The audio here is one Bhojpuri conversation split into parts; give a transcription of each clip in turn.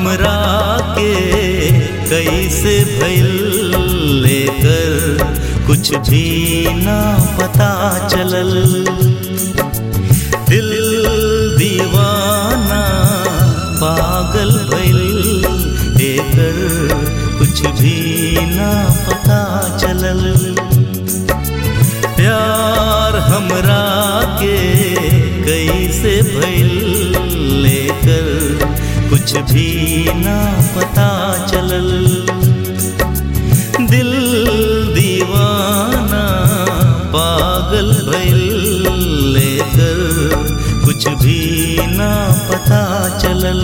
हमरा के कैसे भइल लेकर कुछ भी ना पता चलल दिल दीवाना पागल भइल एकर कुछ भी ना पता चलल प्यार हमरा के कैसे भइल लेकर कुछ भी ना पता चलल दिल दीवाना पागल भइल लेकर कुछ भी ना पता चलल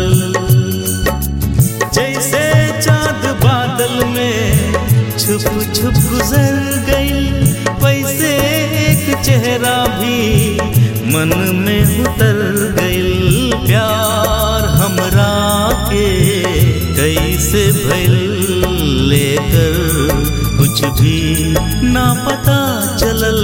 जैसे चाँद बादल में छुप छुप गुजर गई वैसे एक चेहरा भी मन में उतर गई प्यार हमरा के कैसे भइल लेकर कुछ भी ना पता चलल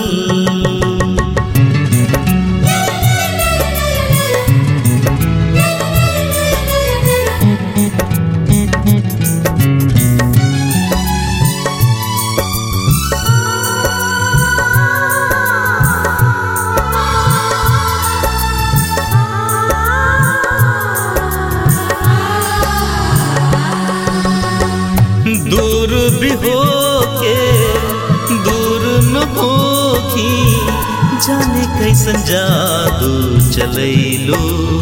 दूर भी हो के दूर न होखी जाने कैसन जादू चलैलो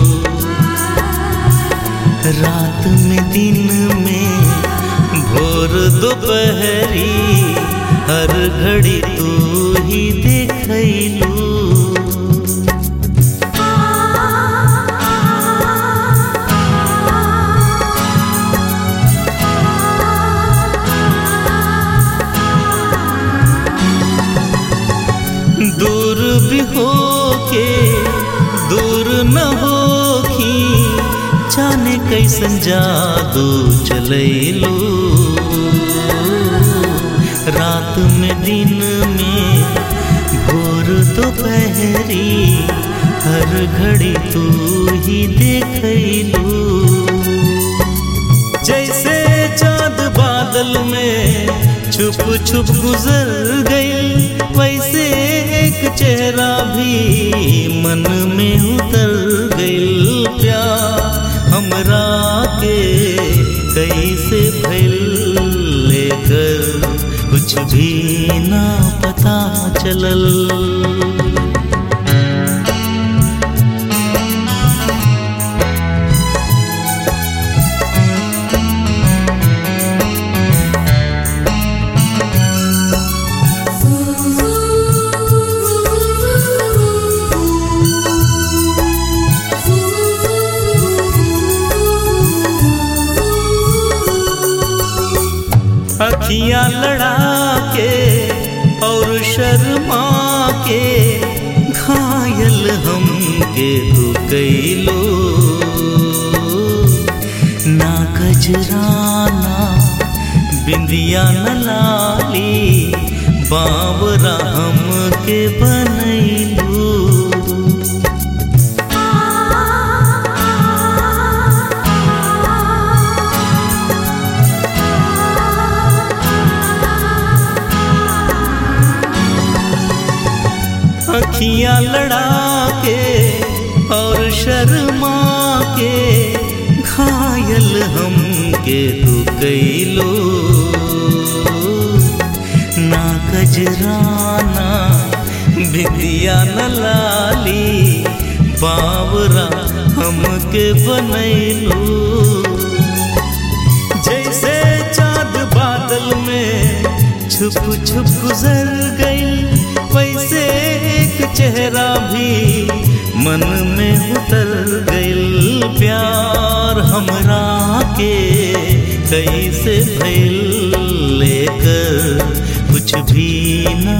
रात में दिन में भोर दोपहरी हर घड़ी तू ही देखैलू दूर भी हो के दूर न होखी जाने कैसन जादू चलैलो रात में दिन में भोर दोपहरी हर घड़ी तू ही देखैलू जैसे चाँद बादल में छुप छुप गुजर गई वैसे एक चेहरा भी मन में उतर गई प्यार हमरा के कैसे भइल लेकर कुछ भी ना पता चलल अखियां लड़ा के और शर्मा के घायल हम के तू कैलो ना गजराना बिंदिया न लाली बावरा हम के बनैलू अखियां लड़ा के और शर्मा के घायल हम के तू कैलो ना गजराना बिदिया न लाली बावरा हम के बनैलो जैसे चाँद बादल में छुप छुप गुजर गई वैसे एक चेहरा भी मन में उतर गई प्यार हमरा के कैसे भइल लेकर कुछ भी ना